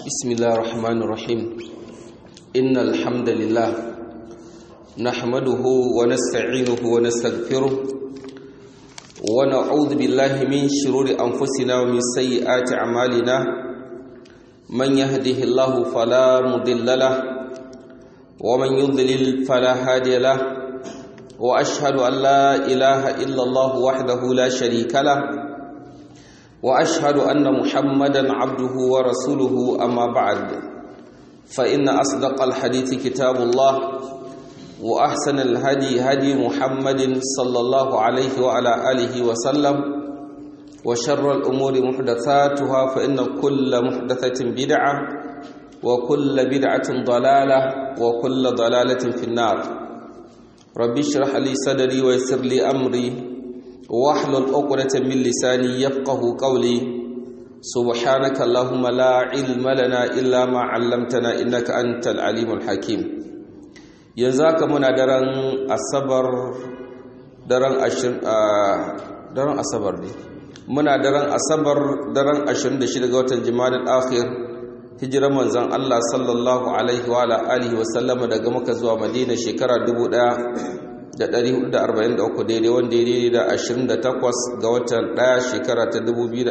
بسم الله الرحمن الرحيم إن الحمد لله نحمده ونستعينه ونستغفره ونعوذ بالله من شرور أنفسنا ومن سيئات أعمالنا من يهده الله فلا مضل له ومن يضلل فلا هادي له وأشهد أن لا إله إلا الله وحده لا شريك له واشهد ان محمدا عبده ورسوله اما بعد فان اصدق الحديث كتاب الله واحسن الهدي هدي محمد صلى الله عليه وعلى اله وسلم وشر الامور محدثاتها فان كل محدثه بدعه وكل بدعه ضلاله وكل ضلاله في النار ربي اشرح لي صدري ويسر لي امري واحلل عقدة من لساني يفقه قولي سبحانك اللهم لا علم لنا إلا ما علمتنا إنك أنت العليم الحكيم ينزاك منا درن أصبر درن أشر درن أصبر دي منا درن أصبر درن أشر دشي daga watan Jumadal Akhir hijirar manzon Allah sallallahu alaihi wa alihi wa sallama daga Makka zuwa Madina shekara 1000 da 443 daidai wanda ya daidai da 28 ga watan 1 shekara ta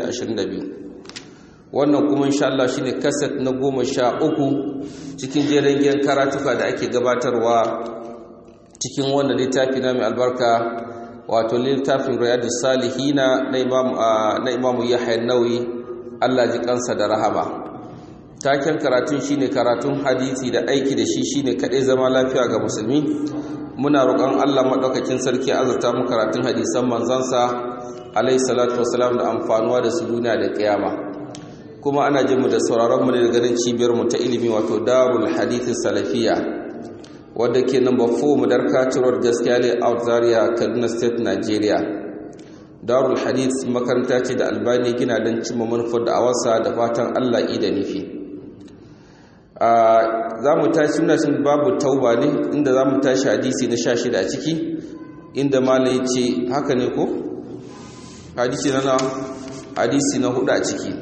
2022 wannan kuma insha Allah shine kaset na 13 cikin jerin giyan karatuka da ake gabatarwa cikin wannan littafi na mai albarka wato littafin riyadus salihina na imam na imam Yahya Nawawi Allah ji kansa da rahama taken karatun shine karatun hadisi da aiki da shi shine kadai zama lafiya ga musulmi muna roƙon Allah maɗaukakin sarki azurta mu karatun hadisan manzansa alayhi salatu wasalam da amfanuwa da su duniya da kiyama kuma ana jin mu da sauraron mu da ganin cibiyar mu ta ilimi wato Darul Hadith Salafiya wadda ke number 4 Madarka Road gaskiya ne out Zaria Kaduna State Nigeria Darul Hadith makaranta ce da Albani gina don cimma manufar da awasa da fatan Allah da nufi za mu tashi muna cin babu tauba ne inda za mu tashi hadisi na sha shida a ciki inda malai ce haka ne ko? hadisi na na hadisi na hudu a ciki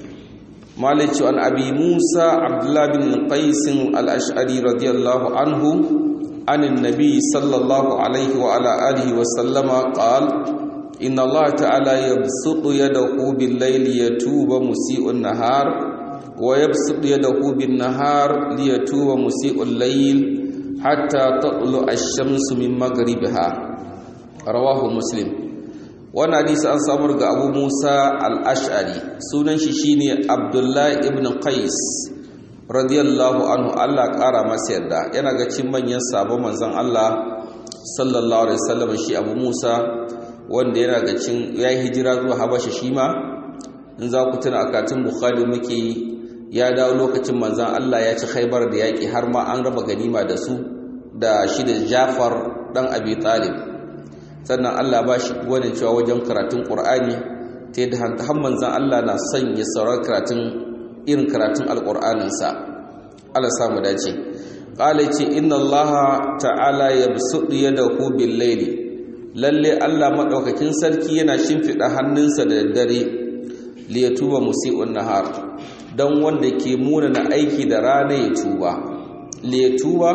malai ce an abi musa abdullahi bin qaisin al'ash'ari radiyallahu anhu anin nabi sallallahu alaihi wa ala alihi wa sallama qal inna allaha ta'ala yabsutu yadahu bil layli yatuba musii'un nahar ويبسط يده بالنهار ليتوب مسيء الليل حتى تطلع الشمس من مغربها رواه مسلم wannan hadisi an samar ga Abu Musa al-Ash'ari sunan shi shine Abdullah ibn Qais radiyallahu anhu Allah kara masa yarda yana ga cin manyan sabon manzon Allah sallallahu alaihi wasallam shi Abu Musa wanda yana ga cin yayi hijira zuwa Habasha shi ma in za ku tuna akatin Bukhari muke ya dawo lokacin manzan Allah ya ci khaibar da yaƙi har ma an raba ganima da su da shi da Jafar ɗan Abi Talib sannan Allah ba shi wani cewa wajen karatun Ƙur'ani ta yadda har manzan Allah na son ya saurar karatun irin karatun alƙur'aninsa Allah samu dace ƙala ce inna Allah ta'ala ya bisuɗu yadahu bil laili lalle Allah maɗaukakin sarki yana shimfiɗa hannunsa da daddare liyatuba musi'un nahar don wanda ke munana aiki da rana ya tuba le tuba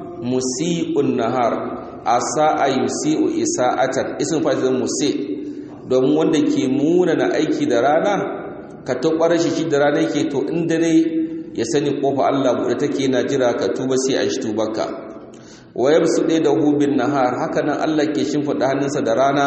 musi'un nahar asa ayusi'u isa'atan isin fatin musi domin wanda ke munana aiki da rana ka ta kware shi da rana yake to in dare ya sani kofa Allah bude take na jira ka tuba sai an shi tubarka wa yabsude da hubin nahar haka nan Allah ke shimfida hannunsa da rana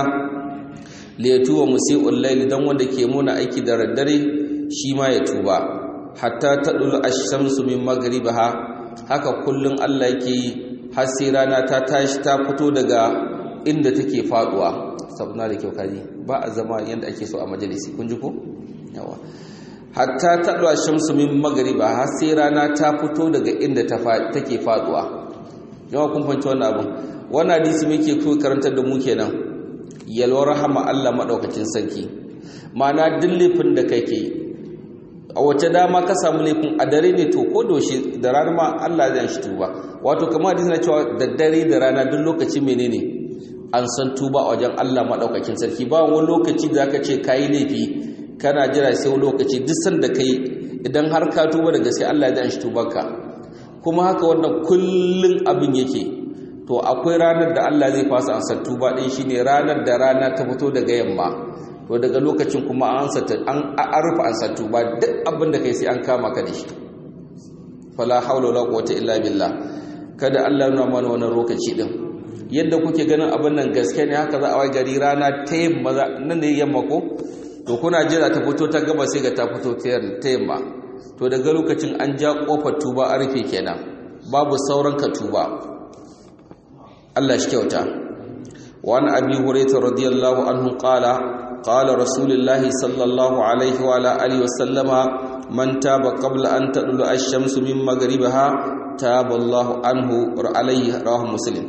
le tuba musi'ul layli dan wanda ke muna aiki da daddare shi ma ya tuba hatta taɗulu ashamsu min magribaha haka kullum Allah yake yi har sai rana ta tashi ta fito daga inda take faduwa sabuna da kyau kaji ba a zama yanda ake so a majalisi kun ji ko yawa hatta taɗulu ashamsu min magribaha har sai rana ta fito daga inda take faduwa yawa kun fanci wannan abin wannan hadisi muke so karantar da mu kenan yalwar rahama Allah madaukakin sarki ma'ana dillifin da kake a wace dama ka samu laifin a dare ne to ko doshe da rana ma Allah zai shi tuba wato kamar hadisi na cewa da dare da rana duk lokaci menene an san tuba a wajen Allah madaukakin sarki ba wani lokaci da zaka ce kai laifi kana jira sai wani lokaci duk sanda kai idan har ka tuba da gaske Allah ya shi tubarka kuma haka wannan kullun abin yake to akwai ranar da Allah zai fasa ansar tuba din shine ranar da rana ta fito daga yamma to daga lokacin kuma an ansata an arfa ansar tuba duk abin da kai sai an kama ka da shi fala haula wala quwwata illa billah kada Allah ya nuna mana wannan lokaci din yadda kuke ganin abin nan gaske ne haka za a wai gari rana ta yamma nan ne yamma ko to kuna jira ta fito ta gaba sai ga ta fito ta yamma to daga lokacin an ja kofar tuba a rufe kenan babu sauran ka tuba Allah shi kyauta wa an abi hurairah radiyallahu anhu qala qala rasulullah sallallahu alaihi wa ala alihi wa sallama man taba qabla an tadlu ash-shamsu min maghribiha taba Allahu anhu alaihi rawahu muslim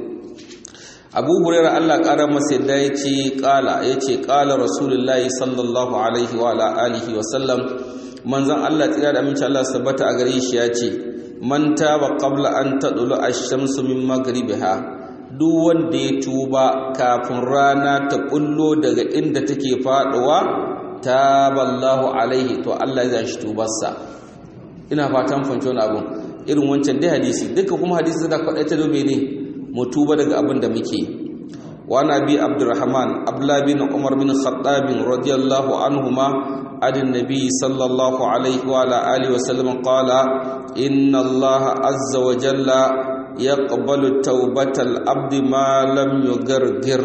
abu hurairah Allah ƙara masa yadda ya ce ƙala ya ce ƙala rasulullahi sallallahu alaihi wa alihi wa sallam manzon Allah tsira da aminci Allah sabbata a gare shi ya ce man taba qabla an tadulu ash-shamsu min maghribiha duk wanda ya tuba kafin rana ta kullo daga inda take faduwa taballahu alaihi to Allah ya shi tubarsa ina fatan fanci wani abu irin wancan dai hadisi duka kuma hadisi da kwaɗai ta dobe ne mu tuba daga abin da muke wa nabi abdurrahman abdullah bin umar bin khattab radiyallahu anhuma adin nabi sallallahu alaihi wa ala alihi wa sallam qala inna allah azza wa jalla yaqbalu tawbatal abdi ma lam yugargir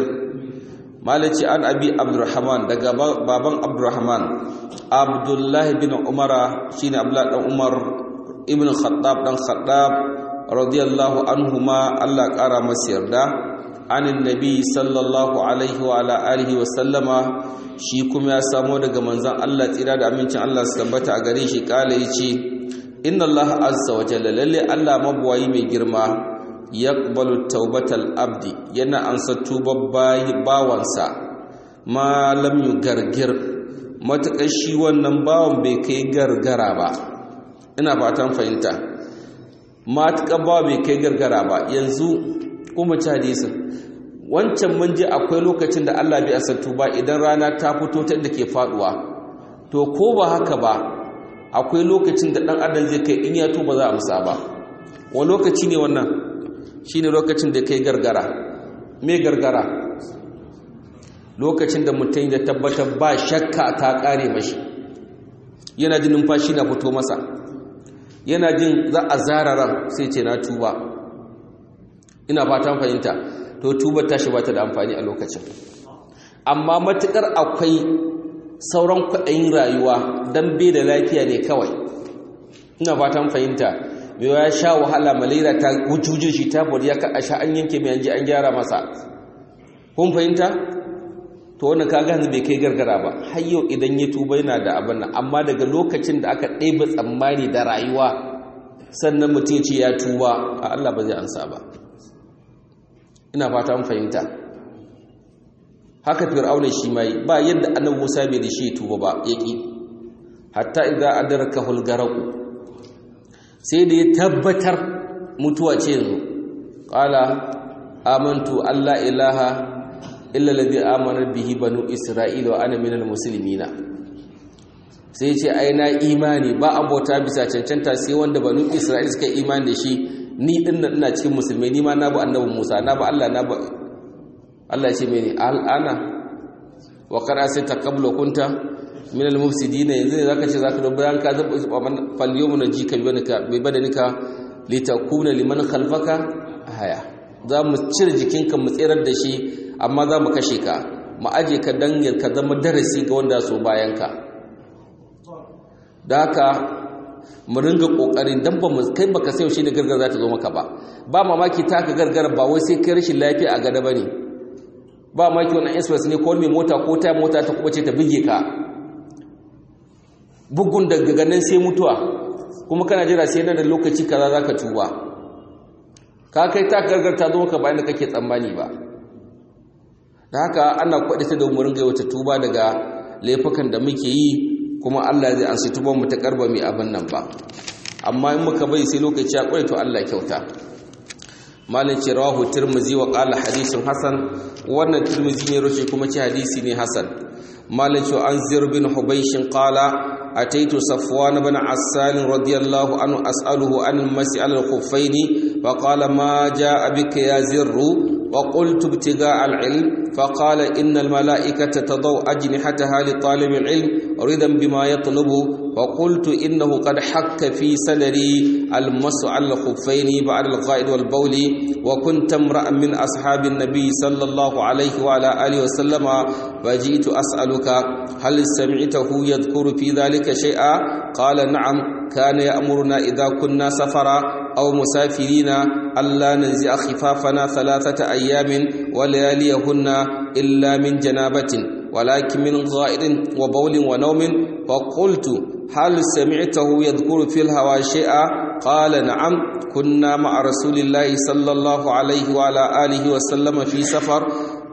malaci an abi abdurrahman daga baban abdurrahman abdullah bin umara shine abdullah dan umar ibn khattab dan khattab radiyallahu anhuma Allah ƙara masa yarda anin nabi sallallahu alaihi wa ala alihi wa sallama shi kuma ya samo daga manzon Allah tsira da amincin Allah su tabbata a gare shi kala yace inna Allah azza wa jalla lalle Allah mabuwayi mai girma yaqbalu taubatal abdi yana ansa tubar bawansa ma lam yugargir matakar shi wannan bawan bai kai gargara ba ina fatan fahimta matuƙa ba bai kai gargara ba yanzu kuma ci hadisin wancan mun ji akwai lokacin da Allah bai asantu ba idan rana ta fito ta inda ke faduwa to ko ba haka ba akwai lokacin da dan adam zai kai in ya tuba za a musa ba wani lokaci ne wannan shine lokacin da kai gargara me gargara lokacin da mutum da tabbatar ba shakka ta kare mashi yana jin numfashi na fito masa yana jin za a zara ran sai ce na tuba ina fatan fahimta to tuba tashi ba ta da amfani a lokacin amma matukar akwai sauran kwaɗayin rayuwa don bai da lafiya ne kawai ina fatan fahimta mai ya sha wahala malaria ta wujujin shi ta bari ya kaɗa sha an yanke mai yanji an gyara masa kun fahimta to wannan ka gane bai kai gargara ba har yau idan ya tuba yana da abin nan amma daga lokacin da aka ɗebe tsammani da rayuwa sannan mutum ce ya tuba a Allah ba zai ansa ba ina fata an fahimta haka fir'auna shi mai ba yadda annabi Musa bai da shi tuba ba yaki hatta idza adrakahu al-gharq sai da ya tabbatar mutuwa ce yanzu qala amantu alla ilaha illa ladhi amana bihi banu isra'ila wa ana minal muslimina sai ce ai na imani ba abota bisa cancanta sai wanda banu isra'ila suka imani da shi ni din nan ina cikin musulmai ni ma na bu annabi Musa na ba Allah na ba Allah ya ce mene al'ana wa qara sai taqablu kunta minal mufsidin yanzu ne zaka ce zaka do bayan ka zaba fal yawmun najika bi badanika litakuna liman khalfaka haya za mu cire jikinka mu tsirar da shi amma za mu kashe ka mu aje ka dan ka zama darasi ga wanda so bayan ka da haka mu ringa kokarin dan ba mu kai baka sai shi ne gargar za ta zo maka ba ba mamaki ta ka gargara ba wai sai kai rashin lafiya a gada bane ba mamaki wannan express ne ko mai mota ko ta mota ta kuma ce ta bige ka bugun daga ganin sai mutuwa kuma kana jira sai nan da lokaci kaza zaka tuba ka kai ta gargar ta zo maka bayan da kake tsammani ba da haka ana kwaɗata da umarin gai wata tuba daga laifukan da muke yi kuma Allah zai ansa tuban mu ta karba mai abin nan ba amma in muka bai sai lokaci ya kware to Allah kyauta malin ce rawahu tirmizi wa qala hadithun hasan wannan tirmizi ne roshi kuma ce hadisi ne hasan malin ce an zir bin hubaysh qala أتيت صفوان بن عسال رضي الله عنه أسأله عن المسي على الخفين فقال ما جاء بك يا زر وقلت ابتغاء العلم فقال إن الملائكة تضع أجنحتها لطالب العلم رضا بما يطلب وقلت إنه قد حك في صدري المس على الخفين بعد الغائد والبول وكنت امرأ من أصحاب النبي صلى الله عليه وعلى آله وسلم فجئت أسألك هل سمعته يذكر في ذلك شيئا قال نعم كان يأمرنا إذا كنا سفرا أو مسافرين ألا ننزع خفافنا ثلاثة أيام ولياليهن إلا من جنابة ولكن من غائر وبول ونوم فقلت هل سمعته يذكر في الهوى شيئا قال نعم كنا مع رسول الله صلى الله عليه وعلى آله وسلم في سفر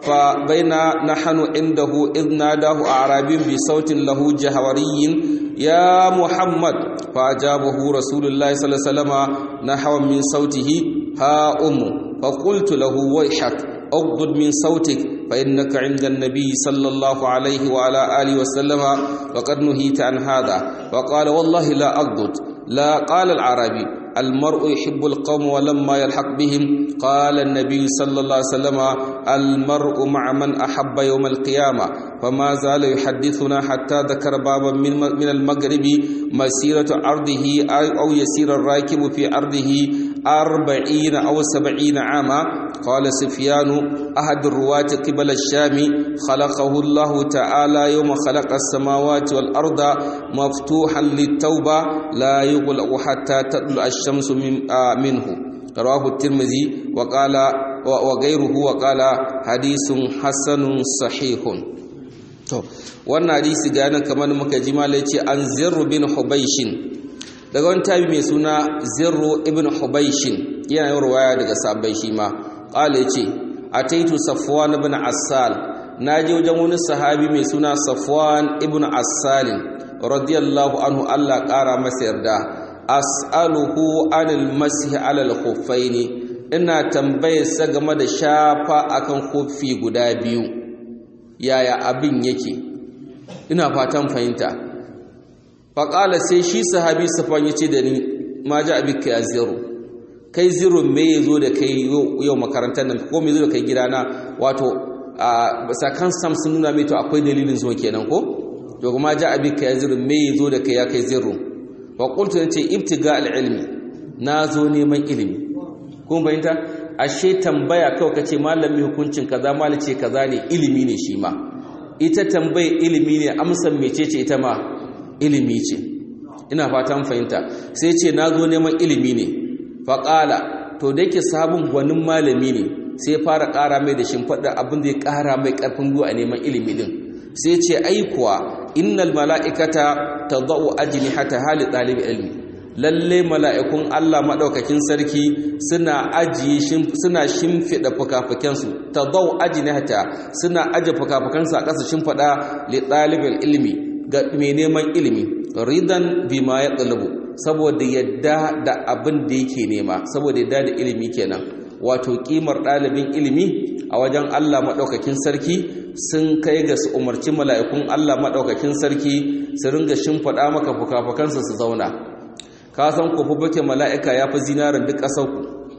فبينا نحن عنده إذ ناداه أعرابي بصوت له جهوري يا محمد فأجابه رسول الله صلى الله عليه وسلم نحو من صوته ها أم فقلت له ويحك أغض من صوتك فإنك عند النبي صلى الله عليه وعلى آله وسلم وقد نهيت عن هذا وقال والله لا أغضض لا قال العربي المرء يحب القوم ولما يلحق بهم قال النبي صلى الله عليه وسلم المرء مع من أحب يوم القيامة فما زال يحدثنا حتى ذكر بابا من من المغرب مسيرة أرضه أو يسير الراكب في أرضه أربعين أو سبعين عاما قال سفيان أحد الرواة قبل الشام خلقه الله تعالى يوم خلق السماوات والأرض مفتوحا للتوبة لا يغلق حتى تطلع الشمس من آه منه رواه الترمذي وقال وغيره وقال حديث حسن صحيح to wannan hadisi ga nan kamar muka ji malai ce an zirru bin hubaishin daga wani tabi mai suna zirru ibn hubaishin yana yin ruwaya daga sabai shi ma qala yace ataitu safwan ibn assal naje wajen wani sahabi mai suna safwan ibn assal radiyallahu anhu Allah kara masa yarda as'aluhu anil masih ala al-khuffaini ina tambayar sa game da shafa akan khuffi guda biyu yaya abin yake ina fatan fahimta faƙala sai shi sahabi safan ya ce da ni ma ji abin ka ya zero kai zero me ya zo da kai yau makarantar nan ko me zo da kai gidana wato a sakan sam sun nuna mai to akwai dalilin zuwa kenan ko to kuma ji abin ka ya zero me ya zo da kai ya kai zero wa qultu ce ibtiga al-ilmi na zo neman ilimi kun fahimta ashe tambaya kawai kace malami hukuncin kaza malace kaza ne ilimi ne shi ma ita tambaye ilimi ne amsan mecece ita ma ilimi ce ina fatan fahimta sai ce na zo neman ilimi ne faƙala to da yake sabon gwanin malami ne sai fara ƙara mai da shimfaɗa abin da ya ƙara mai ƙarfin gwiwa a neman ilimi din sai ce aikuwa innal mala'ikata tadau ajnihata hali ɗalibi ilmi lalle mala'ikun Allah maɗaukakin sarki suna ajiye suna shimfiɗa fukafukensu ta zau ajinata suna aje fukafukansu a ƙasa shimfiɗa li ɗalibin ilimi ga mai neman ilimi ridan bima ya ɗalibu saboda yadda da abin da yake nema saboda yadda da ilimi kenan wato ƙimar ɗalibin ilimi a wajen Allah maɗaukakin sarki sun kai ga su umarci mala'ikun Allah maɗaukakin sarki su ringa shimfiɗa maka fukafukansu su zauna ka san ku fufuke mala'ika ya fi zinarin duk ƙasarku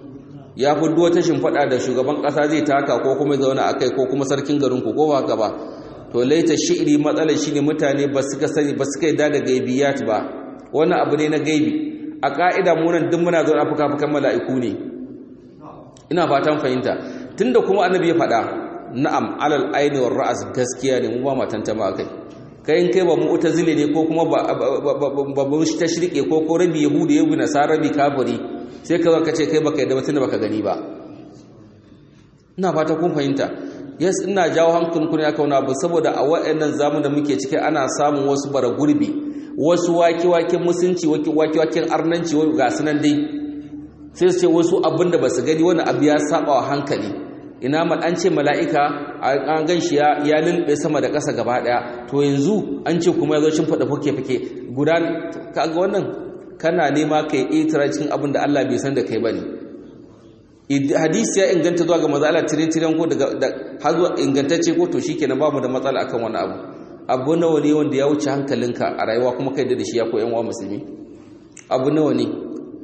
ya fi duwata shimfaɗa da shugaban ƙasa zai taka ko kuma zauna a kai ko kuma sarkin garinku ko ba haka ba to laita shi'iri matsalar shi ne mutane ba suka sani ba suka yi da gaibiyat ba wani abu ne na gaibi a ƙa'ida munan duk muna zaune a fuka-fukan mala'iku ne ina fatan fahimta tunda kuma annabi ya faɗa na'am alal aini war ra'as gaskiya ne mu ba matanta ma kai kai in kai ba mu'tazili ne ko kuma ba ba ta shirke ko ko rabi yahudi yabi nasara rabi kafiri sai ka ka ce kai baka yadda mutun baka gani ba ina fata kun fahimta yes ina jawo hankalin ku ne aka wani abu saboda a waɗannan zamun da muke ciki ana samun wasu bara gurbi wasu waki wakin musunci waki waki wakin arnanci ga sunan dai sai su ce wasu abin da ba su gani wani abu ya saba wa hankali ina mal an ce mala'ika an gan shi ya lulbe sama da ƙasa gaba ɗaya to yanzu an ce kuma ya zo shin faɗa fuke-fuke guda kaga wannan kana nema ka yi itira cikin abin da Allah bai san da kai ba ne hadisi ya inganta zuwa ga maza Allah tire-tiren ko daga har zuwa ingantacce ko to shi kenan ba mu da matsala akan wani abu abu nawa ne wanda ya wuce hankalinka a rayuwa kuma kai da shi ya koyan wa musulmi abu nawa ne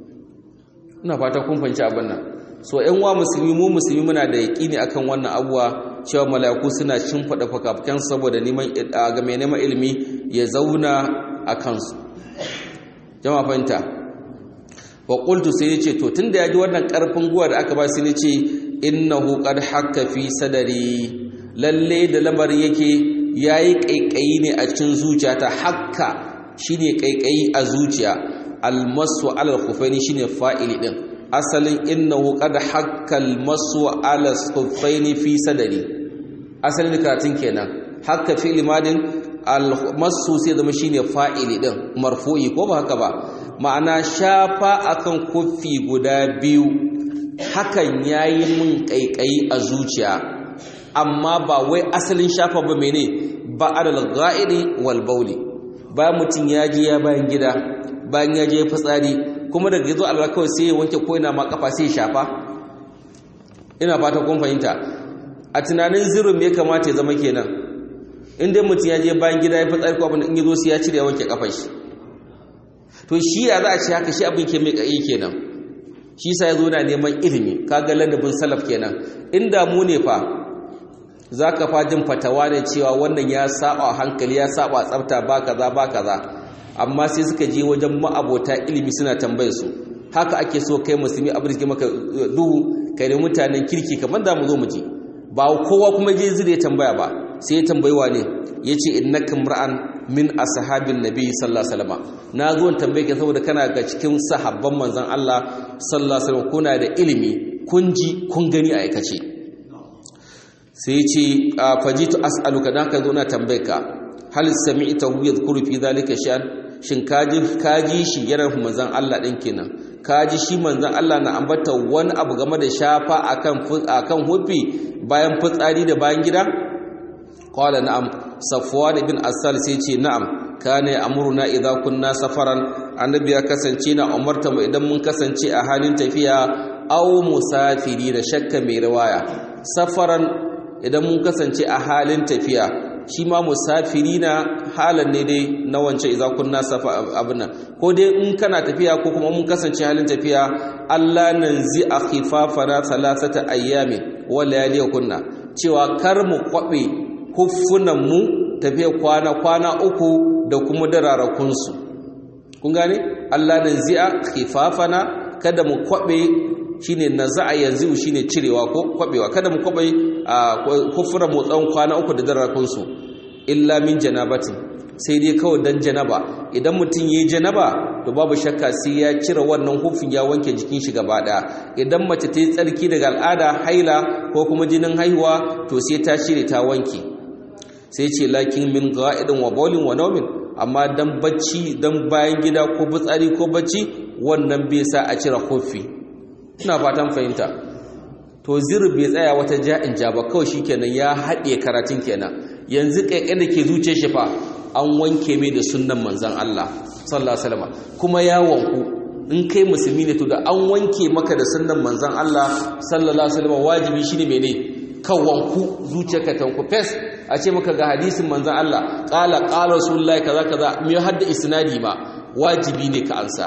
ina fata kun fanci abin nan so yan wa musulmi mu musulmi muna da yaƙini akan wannan abuwa cewa mala'iku suna shimfiɗa fakafukan saboda neman ga mai neman ilimi ya zauna a kansu jama'a fahimta wa qultu sai yace to tunda yaji wannan karfin guwa da aka ba sai yace innahu qad hakka fi sadari lalle da lamarin yake yayi kaikayi ne a cikin zuciyata hakka shine kaikayi a zuciya almasu ala al-khuffaini shine fa'ili din asalin innahu qad hakka almasu ala al-khuffaini fi sadari asalin karatun kenan hakka fi limadin almasu sai zama shine fa'ili din marfu'i ko ba haka ba ma'ana shafa akan kuffi guda biyu hakan yayi min kaikayi a zuciya amma ba wai asalin shafa ba mene ba adal ga'idi wal bauli bayan mutum ya je ya bayan gida bayan ya je fitsari kuma daga yazo Allah kawai sai ya wanke ko ina ma kafa sai ya shafa ina fata kun fahimta a tunanin zirin me kamata ya zama kenan in dai mutum ya je bayan gida ya fitsari ko abin in yazo sai ya cire ya wanke kafar shi to shi ya za a ce haka shi abin ke mai kai kenan shi sa ya zo na neman ilimi kaga ladabin salaf kenan inda mu ne fa za ka fajin fatawa ne cewa wannan ya saba hankali ya saba tsafta ba kaza ba kaza amma sai suka je wajen ma'abota ilimi suna tambayar su haka ake so kai musulmi abin da ke maka duhu kai ne mutanen kirki kamar da mu zo mu ji ba kowa kuma je zai tambaya ba sai ya tambayi wa ne ya ce innaka mar'an min ashabin nabi sallallahu alaihi wasallam na zo tambaye ka saboda kana ga cikin sahabban manzon Allah sallallahu alaihi wasallam kuna da ilimi kun ji kun gani a aikace sai ce fajitu as'aluka dan ka zo na tambaye ka hal sami'tahu yadhkuru fi dhalika sha'an shin kaji kaji shi yana manzon Allah din kenan kaji shi manzon Allah na ambata wani abu game da shafa akan akan hufi bayan fitsari da bayan gida qala na'am safwan ibn asal sai ce na'am kana amruna idza kunna safaran annabi ya kasance na umarta mu idan mun kasance a halin tafiya aw musafiri da shakka mai riwaya safaran idan mun kasance a halin tafiya shi ma musafiri na halan ne dai na wancan idza kunna safa abuna ko dai in kana tafiya ko kuma mun kasance halin tafiya Allah nanzi akhifafana thalathata ayyamin wa layaliyakunna cewa kar mu kwabe huffunan mu tafiya kwana kwana uku da kuma dararakun su kun gane Allah nanzi akhifafana kada mu kwabe shine naza'a yanzu shine cirewa ko kwabewa kada mu kwabe kufura motsan kwana uku da darakun su illa min janabatin sai dai kawai dan janaba idan mutum yayi janaba to babu shakka sai ya cire wannan hufin ya wanke jikin shi gaba daya idan mace ta yi tsarki daga al'ada haila ko kuma jinin haihuwa to sai ta cire ta wanke sai ce lakin min ga'idin wa bawlin wa nawmin amma dan bacci dan bayan gida ko fitsari ko bacci wannan bai sa a cire hufi ina fatan fahimta to zir bai tsaya wata ja'in ja ba kawai shikenan ya haɗe karatun kenan yanzu kaikai da ke zuce shi fa an wanke mai da sunnan manzon Allah sallallahu alaihi wasallam kuma ya wanku in kai musulmi ne to da an wanke maka da sunnan manzon Allah sallallahu alaihi wasallam wajibi shine mene kan wanku zuciyarka ta wanku fes a ce maka ga hadisin manzon Allah qala qala rasulullahi kaza kaza me hadda isnadi ba wajibi ne ka ansa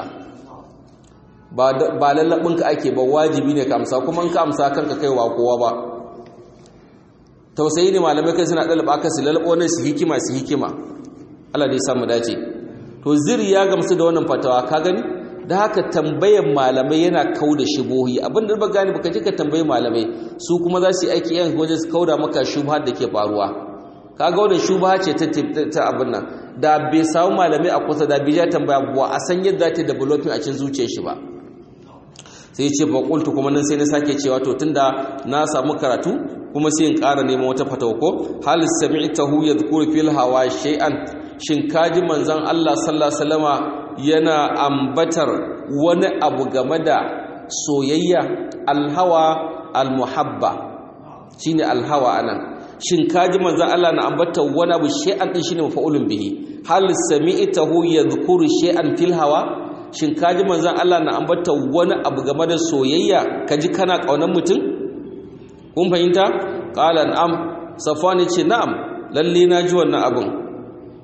ba lallabinka ake ba wajibi ne ka amsa kuma in ka amsa kanka kaiwa kowa ba tausayi ne malamai kai suna dalaba aka su lalabo nan su hikima su hikima Allah dai samu dace to ziri ya gamsu da wannan fatawa ka gani da haka tambayan malamai yana kauda shubuhi abin da ba gani baka je ka tambayi malamai su kuma za su yi aiki yan wajen su kauda maka shubha da ke faruwa kaga wannan shubha ce ta ta abin nan da bai samu malamai a kusa da bai ja tambaya ba a san yadda ta developing a cikin zuciyar shi ba sai ce ba kultu kuma nan sai na sake cewa to tunda na samu karatu kuma sai in ƙara neman wata fatawa ko hal sami'tahu yadhkuru fil hawa shay'an shin kaji manzon Allah sallallahu alaihi wasallama yana ambatar wani abu game da soyayya alhawa almuhabba shine alhawa anan shin kaji manzon Allah na ambatar wani abu shay'an din shine mafa'ulun bihi hal sami'tahu yadhkuru shay'an fil hawa shin kaji manzon Allah na ambata wani abu game da soyayya kaji kana kaunar mutum kun fahimta qala na'am safwan ce na'am lalle na ji wannan abun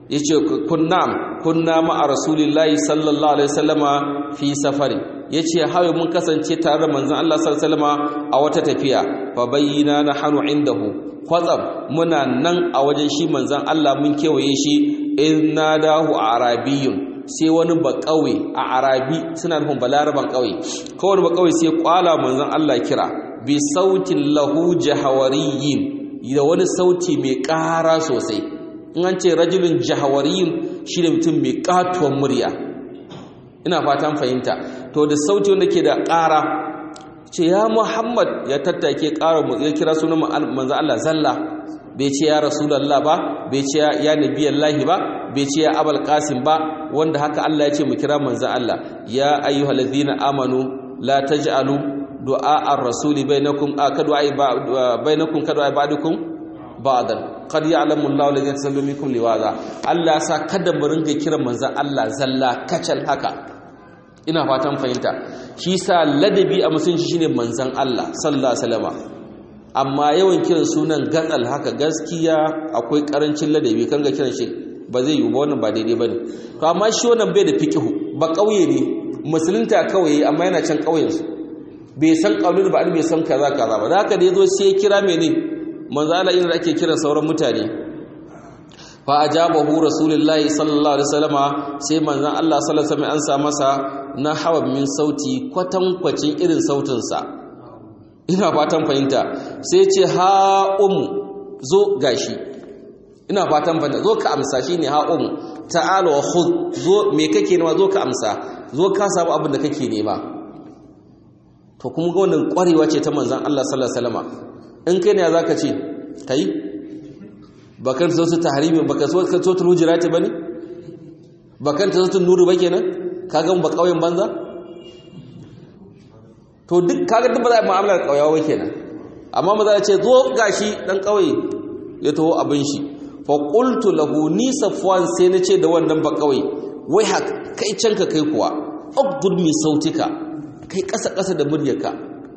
yace kunna kunna ma rasulillahi sallallahu alaihi wasallama fi safari yace hawaye mun kasance tare da manzon Allah sallallahu alaihi wasallama a wata tafiya fa bayyana nahnu indahu kwatsam muna nan a wajen shi manzon Allah mun kewaye shi in nadahu arabiyyun sai wani ba kauye a arabi suna nufin balaraban kauye kawai ba kauye sai kwala manzon Allah kira bi sautin lahu jahawariyin da wani sauti mai ƙara sosai in an ce rajulun jahawariyin shi ne mutum mai katuwar murya ina fatan fahimta to da sauti wanda ke da ƙara ce ya muhammad ya tattake ƙara ya kira sunan manzo Allah zalla bai ce ya rasulallah ba bai ce ya nabiyallahi ba bai ce ya abul qasim ba wanda haka Allah ya ce mu kira manzo Allah ya ayyuhallazina amanu la taj'alu du'a ar-rasuli bainakum ka du'a bainakum ka du'a ba'dukum ba'dan qad ya'lamu Allahu alladhina tasallu minkum liwaza Allah ya sa kada mu ringa kiran manzon Allah zalla kacal haka ina fatan fahimta shi sa ladabi a musulunci shine manzon Allah sallallahu alaihi wasallam amma yawan kiran sunan gatsal haka gaskiya akwai karancin ladabi kan ga kiran shi ba zai yi ba wannan ba daidai bane to amma shi wannan bai da fiqhu ba kauye ne musulunta kawai amma yana can kauyen su bai san kaulul ba bai san kaza kaza ba da haka da yazo sai ya kira mene manzo Allah irin ake kiran sauran mutane fa ajabahu rasulullahi sallallahu alaihi wasallama sai manzon Allah sallallahu alaihi wasallam an sa masa na hawa min sauti kwatankwacin irin sautin sa ina fatan fahimta sai ce ha um zo gashi ina fatan fahimta zo ka amsa shine ha um ta'ala wa khudh zo me kake nema zo ka amsa zo ka samu abin da kake nema to kuma ga wannan kwarewa ce ta manzon Allah sallallahu alaihi wasallama in kai ne zaka ce kai bakan so su tahrimi baka so ka so tul hujurati bane bakan ta so nuru ba kenan kaga ba kauyen banza to duk kaga duk ba za a mu'amalar kauyawa ba kenan amma maza ya ce zo gashi dan kauye ya taho abin shi fa qultu lahu ni safwan sai na ce da wannan ba kauye wai hak kai canka kai kuwa ugdud mi sautika kai kasa kasa da muryarka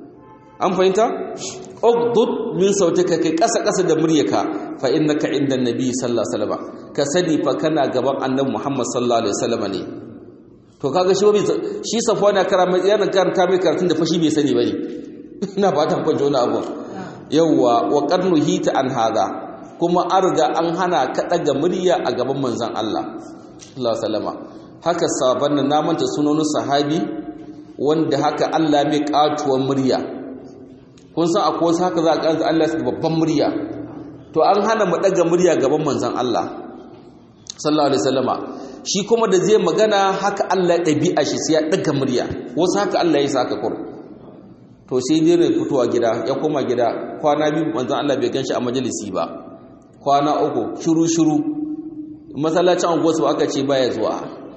an fahimta ugdud min sautika kai kasa kasa da muryarka fa innaka inda nabi sallallahu alaihi wasallam ka sani fa kana gaban annabi muhammad sallallahu alaihi wasallam ne to kaga shi bai shi safwan ya karama yana karanta mai karatun da fashi bai sani bane ina fatan kun ji wani abu yawwa wa qarnu hita an hada kuma an riga an hana ka daga murya a gaban manzon Allah sallallahu alaihi wasallam haka saban nan namanta sunonin sahabi wanda haka Allah mai katuwar murya kun san akwai wasu haka za a kanta Allah su babban murya to an hana mu daga murya gaban manzon Allah sallallahu alaihi wasallama shi kuma da zai magana haka Allah ya ɗabi'a shi sai ya daga murya wasu haka Allah ya saka kur to sai dai ne fitowa gida ya koma gida kwana biyu manzon Allah bai ganshi a majalisi ba kwana uku shiru shiru masallacin anguwarsu aka ce baya zuwa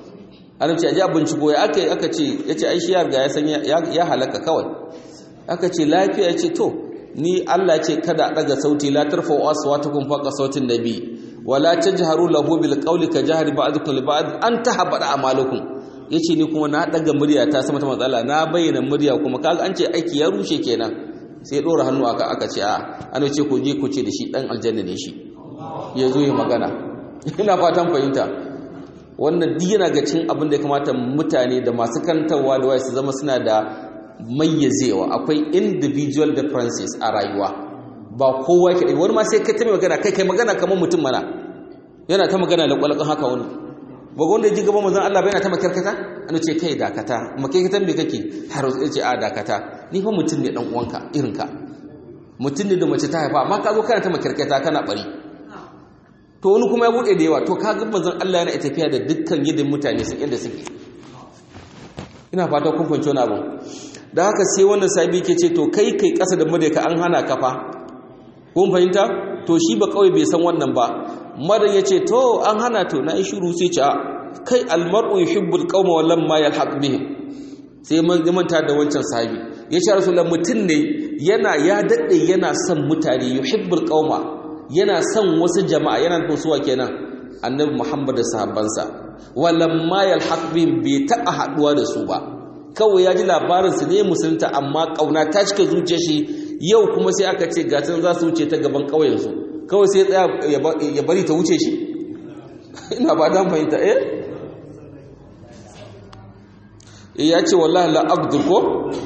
an ce aje binciko ya aka aka ce yace ai shi ya riga ya san ya halaka kawai aka ce lafiya ce to ni Allah ce kada daga sauti la tarfa aswatukum faqa sautin nabi wala tajharu lahu bil qawli ka jahri ba'dukum li ba'd an tahbada amalukum yace ni kuma na daga murya ta sama ta matsala na bayyana murya kuma kaga an ce aiki ya rushe kenan sai dora hannu aka aka ce a an ce ku je ku ce da shi dan aljanna ne shi ya zo ya magana ina fatan fahimta wannan duk yana ga cin abin da ya kamata mutane da masu kantarwa da waya su zama suna da mayyazewa akwai individual differences a rayuwa ba kowa ke wani ma sai kai ta mai magana kai kai magana kamar mutum mana yana ta magana da kwalakon haka wani ba wanda ya ji gaban manzon Allah bai yana ta makarkata an ce kai dakata makarkatan me kake har ya ce a dakata ni fa mutum ne dan uwanka irin ka mutum ne da mace ta haifa amma ka zo kana ta makarkata kana bari to wani kuma ya bude da yawa to ka ga manzon Allah yana tafiya da dukkan yadda mutane su inda suke ina fata kun fahimci wani abu da haka sai wannan sabi ke ce to kai kai kasa da murya ka an hana kafa kun fahimta to shi ba kawai bai san wannan ba madan ya ce to an hana to na yi shiru sai ce kai almar'u yuhibbul qauma wa lamma yalhaq bihim sai man manta da wancan sahabi ya ce rasulullah mutum ne yana ya dade yana son mutane yuhibbul qauma yana son wasu jama'a yana nufin suwa kenan annabi muhammad da sahabbansa wa lamma yalhaq bihim bai taɓa haɗuwa da su ba kawai ya ji labarinsu ne musulunta amma ƙauna ta cika zuciya shi yau kuma sai aka ce gatan za su wuce ta gaban ƙauyensu kawai sai tsaya ya bari ta wuce shi ina ba dan fahimta eh ya ce wallahi la abdu ko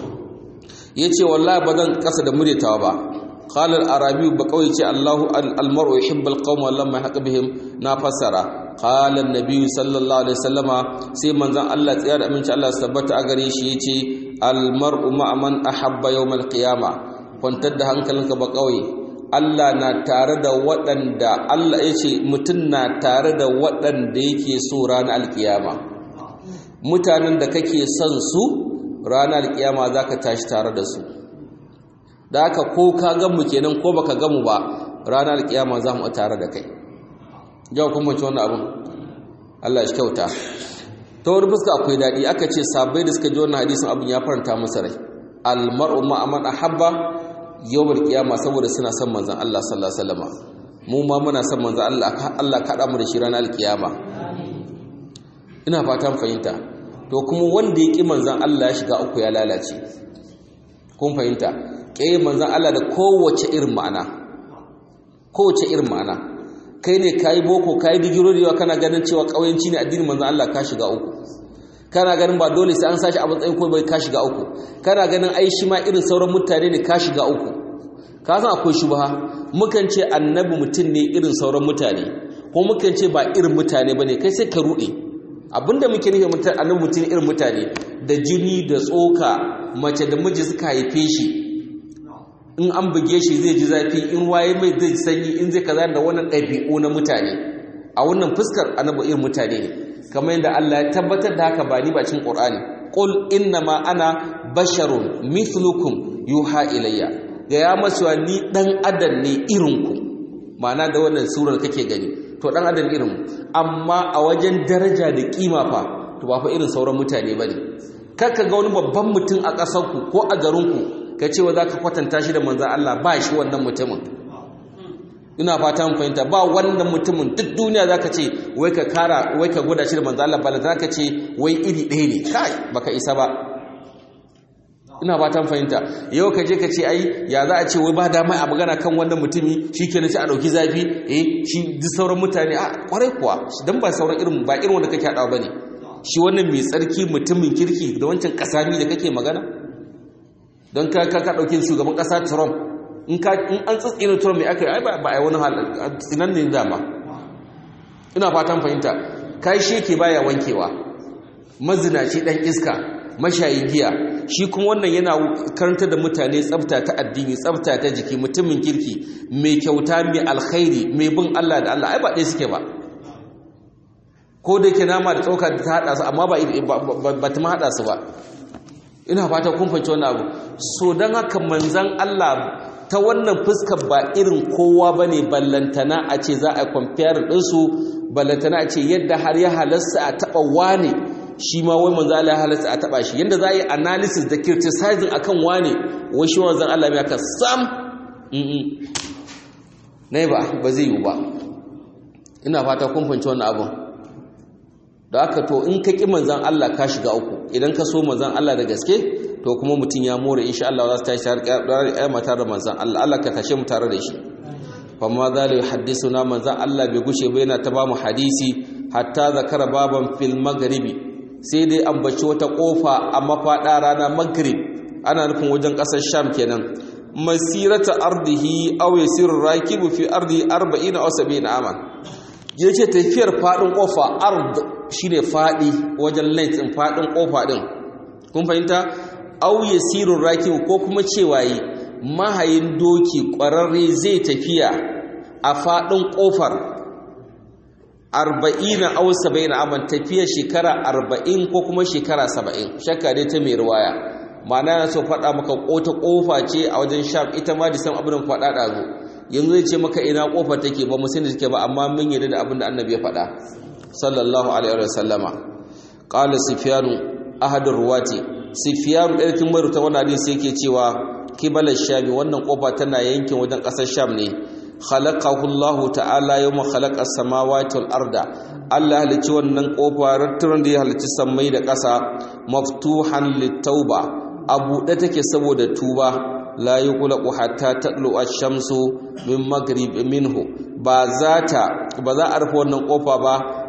ya ce wallahi ba zan kasa da muryatawa ba قال العربي بقوي الله المرء يحب القوم ولما يحق بهم نفسر قال النبي صلى الله عليه وسلم sai manzon Allah tsaya da aminci Allah tabbata a gare shi yace almar'u ma'a man ahabba yawm alqiyama kwantar da hankalinka ba kauye Allah na tare da waɗanda Allah yace mutum na tare da waɗanda yake so ranar alkiyama mutanen da kake son su ranar alkiyama zaka tashi tare da su da haka ko ka gamu kenan ko baka gamu ba ranar alkiyama za mu tare da kai yau kuma ci wannan abin Allah shi kyauta ta wani fuska akwai daɗi aka ce sabai da suka ji wannan hadisin abin ya faranta masa rai almar'u ma aman ahabba yawmal qiyama saboda suna son manzon Allah sallallahu alaihi wasallam mu ma muna son manzon Allah Allah kaɗa mu da shi ranar alkiyama ina fatan fahimta to kuma wanda ya ƙi manzon Allah ya shiga uku ya lalace kun fahimta ƙe manzan Allah da kowace irin ma'ana kowace irin ma'ana kai ne ka yi boko ka yi digiro da yawa kana ganin cewa ƙauyenci ne addinin manzan Allah ka shiga uku kana ganin ba dole sai an sashi a matsayin ko bai ka shiga uku kana ganin ai shi ma irin sauran mutane ne ka shiga uku ka san akwai shubha mukan ce annabi mutum ne irin sauran mutane ko mukan ce ba irin mutane bane kai sai ka ruɗe abinda muke nufi mutum annabi mutum irin mutane da jini da tsoka mace da miji suka haife shi in an buge shi zai ji zafi in waye mai zai sanyi in zai kaza da wannan ɗabi'u na mutane a wannan fuskar annabi irin mutane ne kamar yadda Allah ya tabbatar da haka ba ni ba cikin Qur'ani qul inna ma ana basharun mithlukum yuha ilayya ga ya masu ni dan adam ne irin ku ma'ana da wannan surar kake gani to dan adam irin amma a wajen daraja da kima fa to ba fa irin sauran mutane bane kaka ga wani babban mutum a ƙasarku ko a garinku ka ce wa za ka kwatanta shi da manzan Allah ba shi wannan mutumin ina fata mun fahimta ba wannan mutumin duk duniya za ka ce wai ka kara wai ka gwada shi da manzan Allah ba za ka ce wai iri ɗaya ne kai baka isa ba ina fatan fahimta yau ka je ka ce ai ya za a ce wai ba dama a magana kan wannan mutumi shi ke sai a ɗauki zafi eh shi duk sauran mutane a kwarai kuwa don ba sauran irin ba irin wanda kake haɗawa ba ne shi wannan mai tsarki mutumin kirki da wancan kasami da kake magana don ka ka ɗauki shugaban ƙasa trump in an tsitsina trump mai aka yi ba a yi wani tsinan ne dama ina fatan fahimta kai shi ke baya wankewa mazinaci ɗan iska mashayi giya shi kuma wannan yana karanta da mutane tsafta ta addini tsafta ta jiki mutumin kirki mai kyauta mai alkhairi mai bin allah da allah ai ba ɗaya suke ba ko da ke nama da tsoka ta haɗa su amma ba ta ma haɗa su ba ina fata kun fahimci wannan abu so don haka manzan Allah ta wannan fuskar ba irin kowa ba ne ballantana a ce za a kwamfiyar ɗinsu ballantana a ce yadda har ya halasta a taɓa wane shi ma wai manzan Allah ya halasta a taɓa shi yadda za a yi analysis da criticizing akan wane wai shi manzan Allah ya ka sam na ba ba zai yi ba ina fata kun fahimci wannan abin da aka to in ka ƙi manzan Allah ka shiga uku idan ka so manzan Allah da gaske to kuma mutum ya more insha Allah za su tashi tare da tare da manzan Allah Allah ka tashe mu tare da shi famma za la yuhaddisuna manzan Allah bai gushe ba yana ta ba mu hadisi hatta zakara baban fil maghribi sai dai ambaci wata kofa a mafada rana maghrib ana nufin wajen kasar sham kenan masirata ardihi aw yasir rakibu fi ardi 40 aw 70 aman yace tafiyar fadin kofa ard shine fadi wajen length din fadin kofa din kun fahimta aw yasirur rakib ko kuma cewa yi mahayin doki kwararre zai tafiya a fadin kofar 40 aw 70 aman tafiya shekara 40 ko kuma shekara 70 shakka dai ta mai riwaya ma'ana yana so faɗa maka kota kofa ce a wajen sham ita ma da san abin da faɗa ɗazu yanzu zai ce maka ina kofa take ba mu sani take ba amma mun yarda da abin da annabi ya faɗa sallallahu alaihi wa sallama qala sufyanu ahadur ruwati sufyanu ɗarkin mai ruta wannan hadisi yake cewa kibala shami wannan kofa tana yankin wajen ƙasar sham ne khalaqahu Allah ta'ala yawma khalaqa as-samawati wal arda Allah halicci wannan kofa ratturan da ya halicci sammai da ƙasa maftuhan lit-tauba abu da take saboda tuba la yuqlaqu hatta tatlu ash-shamsu min maghrib minhu ba za ta ba za a rufe wannan kofa ba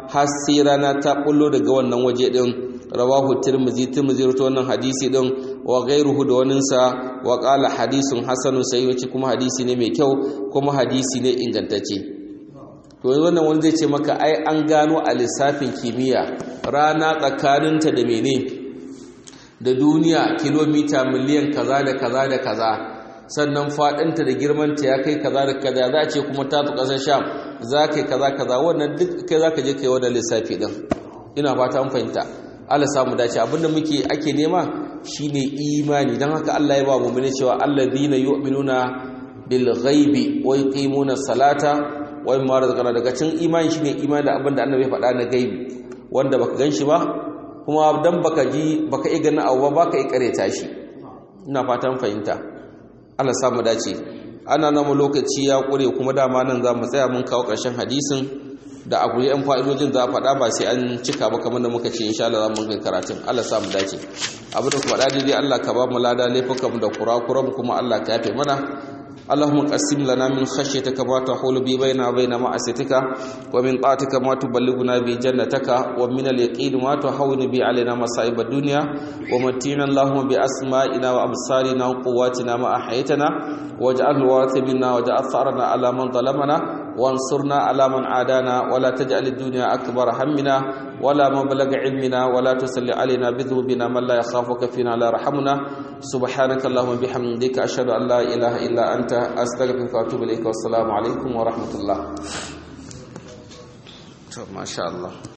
har sai rana ta bullo daga wannan waje din rawahu tirmizi tirmizi rawaito wannan hadisi din wa ghairuhu da waninsa wa qala hadisun hasanun sai wace kuma hadisi ne mai kyau kuma hadisi ne ingantacce to wannan wani zai ce maka ai an gano a lissafin kimiyya rana tsakaninta da mene da duniya kilomita miliyan kaza da kaza da kaza sannan faɗinta da girmanta ya kai kaza da kaza za a ce kuma ta fi ƙasar sham za ka yi kaza kaza wannan duk kai za ka je ka yi wadda lissafi ɗin ina fata an fahimta Allah samu dace abinda muke ake nema shine imani dan haka Allah ya ba mu mene cewa alladhina yu'minuna bil ghaibi wa yuqimuna salata wa mimma razaqna daga cin imani shine imani da abinda annabi ya faɗa na gaibi wanda baka ganshi ba kuma dan baka ji baka iya ganin abu ba baka iya kareta shi ina fatan fahimta Allah samu dace ana nan lokaci ya kure kuma dama nan za mu tsaya mun kawo ƙarshen hadisin da abu yan fa'idojin za a faɗa ba sai an cika ba kamar da muka ce insha Allah za mu kai karatun Allah sa mu dace abin da kuma da dai Allah ka ba mu lada laifukan da kurakuran kuma Allah ka yafe mana اللهم قسم لنا من خشيتك ما تحول بي بيننا وبين معصيتك ومن طاعتك ما تبلغنا به جنتك ومن اليقين ما تهون به علينا مصائب الدنيا ومتعنا اللهم بأسمائنا وأبصارنا وقواتنا ما أحييتنا واجعل الوارث منا واجعل ثأرنا على من ظلمنا وانصرنا على من عادانا ولا تجعل الدنيا أكبر همنا ولا مبلغ علمنا ولا تسل علينا بذنوبنا من لا يخافك فينا لا يرحمنا سبحانك اللهم بحمدك أشهد أن لا إله إلا أنت أستغفرك وأتوب إليك والسلام عليكم ورحمة الله ما شاء الله